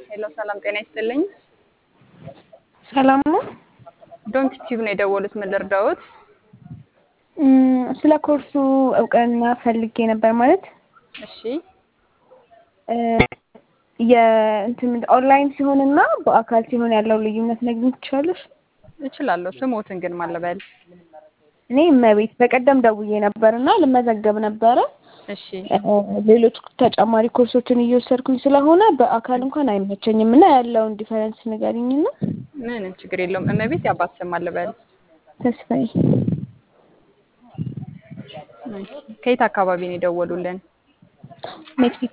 ሄሎ ሰላም ጤና ይስጥልኝ። ሰላም ነው። ዶንት ቲዩብ ነው የደወሉት። ምን ልርዳዎት? እም፣ ስለ ኮርሱ እውቅና ፈልጌ ነበር ማለት እሺ እ፣ የእንትን ኦንላይን ሲሆንና በአካል ሲሆን ያለው ልዩነት ነግሪኝ ትችላለሽ? እችላለሁ። ስሞትን ግን ማለበል እኔ እመቤት በቀደም ደውዬ ነበር እና ልመዘገብ ነበረ እሺ እ፣ ሌሎች ተጨማሪ ኮርሶችን እየወሰድኩኝ ስለሆነ በአካል እንኳን አይመቸኝም እና ያለውን ዲፈረንስ ንገሪኝና። ምንም ችግር የለውም። እመቤት ያባት ስም አለበል ተስፋዬ ከየት አካባቢ ነው የደወሉልን? ሜክሲኮ።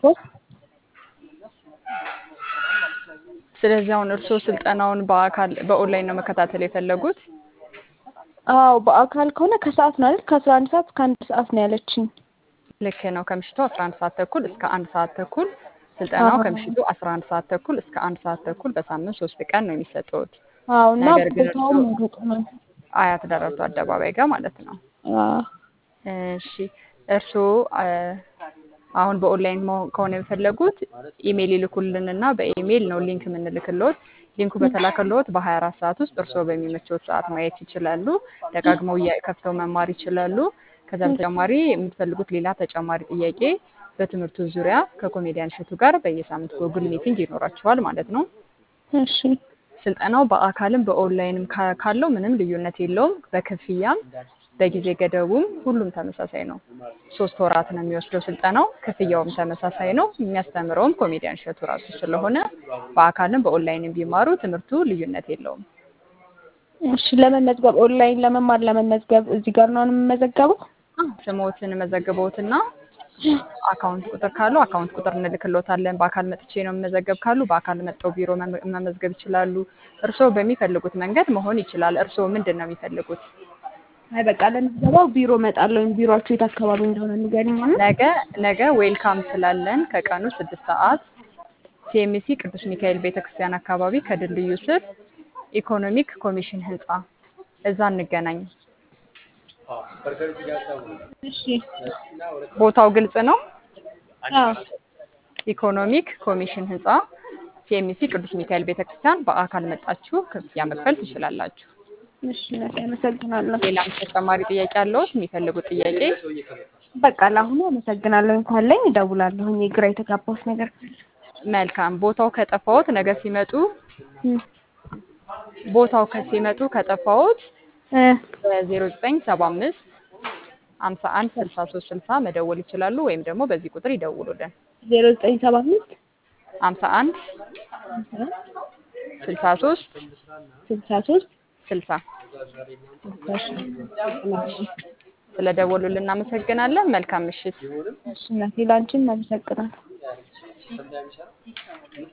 ስለዚህ አሁን እርስዎ ስልጠናውን በአካል በኦንላይን ነው መከታተል የፈለጉት? አዎ በአካል ከሆነ ከሰዓት ነው አይደል? ከአስራ አንድ ሰዓት እስከ አንድ ሰዓት ነው ያለችኝ። ልክ ነው። ከምሽቱ 11 ሰዓት ተኩል እስከ አንድ ሰዓት ተኩል ስልጠናው አዎ። ከምሽቱ 11 ሰዓት ተኩል እስከ አንድ ሰዓት ተኩል በሳምንት ሶስት ቀን ነው የሚሰጠውት። አዎ እና ነገር ግን ቦታውም እርስዎ ሩቅ ነው። አያት ደረርቱ አደባባይ ጋር ማለት ነው። አዎ እሺ እርስዎ አ፣ አሁን በኦንላይን መሆን ከሆነ የፈለጉት ኢሜይል ይልኩልንና በኢሜይል ነው ሊንክ የምንልክልዎት። ሊንኩ በተላከልዎት በ24 ሰዓት ውስጥ እርስዎ በሚመቸዎት ሰዓት ማየት ይችላሉ። ደጋግመው እያ- ከፍተው መማር ይችላሉ። ከዛ በተጨማሪ የምትፈልጉት ሌላ ተጨማሪ ጥያቄ በትምህርቱ ዙሪያ ከኮሜዲያን እሸቱ ጋር በየሳምንቱ ጉግል ሚቲንግ ይኖራቸዋል ማለት ነው። እሺ ስልጠናው በአካልም በኦንላይንም ካ- ካለው ምንም ልዩነት የለውም። በክፍያም በጊዜ ገደቡም ሁሉም ተመሳሳይ ነው። ሶስት ወራት ነው የሚወስደው ስልጠናው። ክፍያውም ተመሳሳይ ነው። የሚያስተምረውም ኮሜዲያን እሸቱ ራሱ ስለሆነ በአካልም በኦንላይንም ቢማሩ ትምህርቱ ልዩነት የለውም። እሺ ለመመዝገብ ኦንላይን ለመማር ለመመዝገብ እዚህ ጋር ነው የምመዘገበው? ስሞትን መዘግቦትና አካውንት ቁጥር ካለው አካውንት ቁጥር እንልክሎታለን። በአካል መጥቼ ነው የምመዘገብ ካሉ በአካል መጥተው ቢሮ መመ- መመዝገብ ይችላሉ። እርስዎ በሚፈልጉት መንገድ መሆን ይችላል። እርስዎ ምንድን ነው የሚፈልጉት? አይ በቃ ለምዝገባው ቢሮ እመጣለሁ። ቢሮአችሁ የት አካባቢ እንደሆነ ንገሪኝ። እና ነገ ነገ ዌልካም ስላለን ከቀኑ ስድስት ሰዓት ሲኤምሲ ቅዱስ ሚካኤል ቤተክርስቲያን አካባቢ ከድልድዩ ስር ኢኮኖሚክ ኮሚሽን ህንፃ እዛ እንገናኝ። እሺ ቦታው ግልጽ ነው። አዎ ኢኮኖሚክ ኮሚሽን ህንፃ ሲኤምሲ ቅዱስ ሚካኤል ቤተክርስቲያን በአካል መጣችሁ ክፍያ መክፈል ትችላላችሁ። እሺ እናቴ አመሰግናለሁ። ሌላም ተጨማሪ ጥያቄ አለዎት? የሚፈልጉት ጥያቄ? በቃ ለአሁኑ አመሰግናለሁ። እንኳን ላይ እደውላለሁ። ግራ የተጋባሁት ነገር ካለ መልካም። ቦታው ከጠፋዎት ነገ ሲመጡ እም፣ ቦታው ከሲመጡ ከጠፋዎት እ፣ በ0975 51 63 60 መደወል ይችላሉ። ወይም ደግሞ በዚህ ቁጥር ይደውሉልን። ዜሮ ዘጠኝ ሰባ አምስት 51 63 ስልሳ ሶስት 60 እሺ ስለደወሉልን እናመሰግናለን። መልካም ምሽት። እናቴ ላንቺም አመሰግናለሁ።